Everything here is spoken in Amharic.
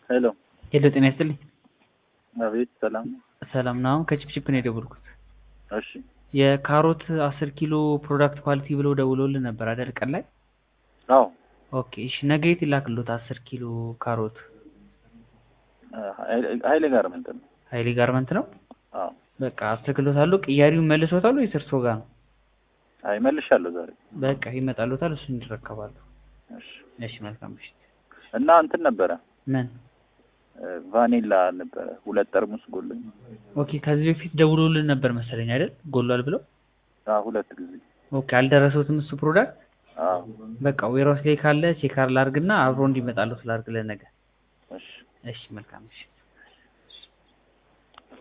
ሄሎ ሄሎ ጤና ይስጥልኝ። አቤት ሰላም ነው? ሰላም ነው። አሁን ከቺፕቺፕ ነው የደወልኩት። እሺ የካሮት አስር ኪሎ ፕሮዳክት ኳሊቲ ብለው ደውለውልን ነበር አይደል? ቀን ላይ አዎ ኦኬ። እሺ ነገ የት ይላክልዎት? አስር ኪሎ ካሮት ሀይሌ ጋርመንት ነው። ሀይሌ ጋርመንት ነው። አዎ በቃ አስተክሎታለሁ። ቅያሪውን መልሶታል ወይስ እርሶ ጋር ነው? አይ መልሻለሁ ዛሬ። በቃ ይመጣልዎታል። እሱን ይረከባሉ። እሺ እሺ መልካም ምሽት። እና እንትን ነበረ ምን ቫኒላ ነበረ ሁለት ጠርሙስ ጎልኝ። ኦኬ። ከዚህ በፊት ደውሎልን ነበር መሰለኝ አይደል? ጎሏል ብለው። አዎ ሁለት ጊዜ። ኦኬ። አልደረሰውትም እሱ ፕሮዳክት። አዎ በቃ ዌራውስ ላይ ካለ ቼክ ላድርግና አብሮ እንዲመጣልዎት ላድርግ ለነገ። እሺ እሺ መልካም ምሽት።